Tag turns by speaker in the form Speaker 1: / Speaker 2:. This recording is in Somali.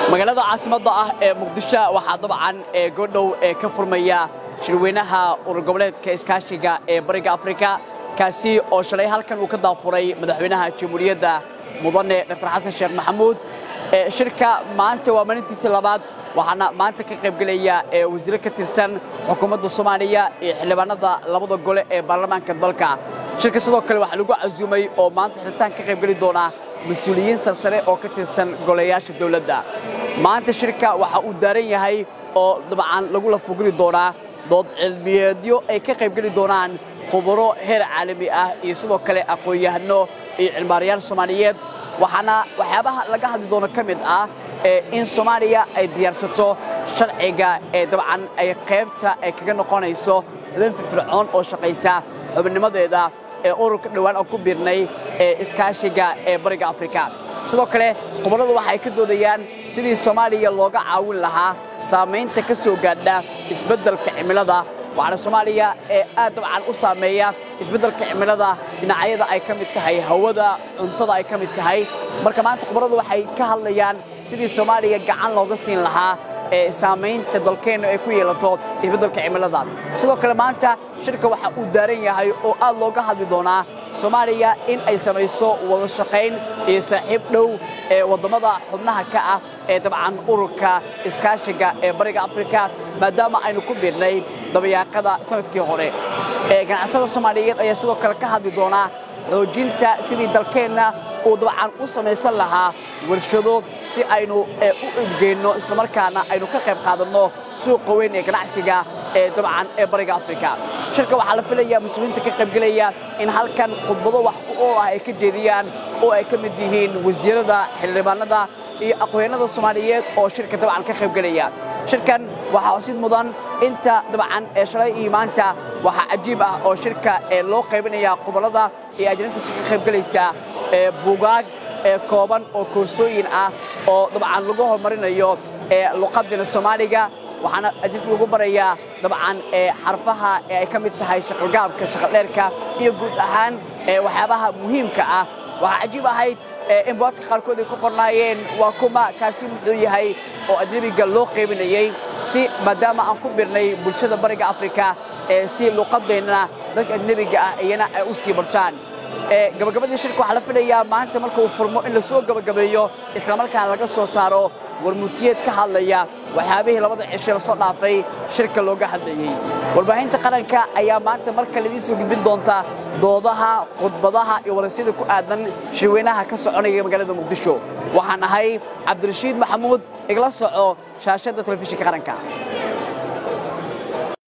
Speaker 1: magaalada caasimadda ah ee muqdisho waxaa dabcan ee godhow ee ka furmaya shirweynaha urur goboleedka iskaashiga ee bariga afrika kaasi oo shalay halkan uu ka daafuray madaxweynaha jamhuuriyadda mudane dr xasan sheekh maxamuud shirka maanta waa maalintiisii labaad waxaana maanta ka qaybgelaya wasiiro ka tirsan xukuumadda soomaaliya iyo xildhibaanada labada gole ee baarlamaanka dalka shirka sidoo kale waxaa lagu casuumay oo maanta xiritaan ka qaybgeli doona mas-uuliyiin sarsare oo ka tirsan golayaasha dawladda maanta shirka waxa uu daaran yahay oo dabcan lagu lafuguli doonaa dood cilmiyeedyo ay ka qaybgeli doonaan khuburo heer caalami ah iyo sidoo kale aqoon-yahano iyo cilmaarayaal soomaaliyeed waxaana waxyaabaha laga hadli doono ka mid ah in soomaaliya ay diyaarsato sharciga ee dabcan ay qaybta ay kaga noqonayso xubin firfircoon oo shaqaysa xubinnimadeeda ee ururka dhowaan aan ku biirnay ee iskaashiga ee bariga afrika sidoo kale khubaradu waxay ka doodayaan sidii soomaaliya looga caawin lahaa saamaynta ka soo gaadha isbeddelka cimilada waxaana soomaaliya ee aad dabcan u saameeya isbeddelka cimilada dhinacyada ay ka mid tahay hawada cuntada ay ka mid tahay marka maanta khubaradu waxay ka hadlayaan sidii soomaaliya gacan looga siin lahaa ee saamaynta dalkeennu ay ku yeelato isbeddelka cimilada sidoo kale maanta shirka waxa uu daaran yahay oo aad looga hadli doonaa soomaaliya in ay samayso wada shaqayn iyo saaxiib dhow ee waddamada xubnaha ka ah ee dabcan ururka iskaashiga ee bariga afrika maadaama aynu ku biirnay dabayaaqada sanadkii hore ee ganacsada soomaaliyeed ayaa sidoo kale ka hadli doonaa xoojinta sidii dalkeenna uu dabcan u samaysan lahaa warshado si aynu u ibgeenno islamarkaana aynu ka qayb qaadanno suuqa weyn ee ganacsiga ee dabcan ee bariga afrika shirka waxaa la filayaa mas-uuliyiinta ka qaybgelaya in halkan khudbado wax ku ool ah ay ka jeediyaan oo ay ka mid yihiin wasiirada xildhibaanada iyo aqoonyanada soomaaliyeed oo shirka dabcan ka qaybgelaya shirkan waxaa osid mudan inta dabcan ee shalay iyo maanta waxaa cajiib ah oo shirka ee loo qaybinaya khubarada iyo ajnainta shirka ka qaybgelaysa ee buugaag ee kooban oo koorsooyin ah oo dabcan lagu horumarinayo ee luqadina soomaaliga waxaana ajinta lagu barayaa dabcan ee xarfaha ee ay ka mid tahay shaqalgaabka shaqaldheerka iyo guud ahaan ee waxyaabaha muhiimka ah waxaa cajiib ahayd in boodka qaarkood ay ku qornaayeen waa kuma kaasi muxuu yahay oo ajnebiga loo qaybinayey si maadaama aan ku birnay bulshada bariga afrika ee si luuqadeennana dadka ajnebiga ah iyana ay u sii bartaan gabagabadii shirka waxaa la filayaa maanta marka uu furmo in la soo gabagabeeyo islamarkaana laga soo saaro warmutiyeed ka hadlaya waxyaabihii labada cishe la soo dhaafay shirka looga hadlayey warbaahinta qaranka ayaa maanta mar kale idiin soo gudbin doonta doodaha khudbadaha iyo warasyada ku aadan shirweynaha ka soconaya magaalada muqdisho waxaan ahay cabdirashiid maxamuud igla soco shaashadda telefishinka qaranka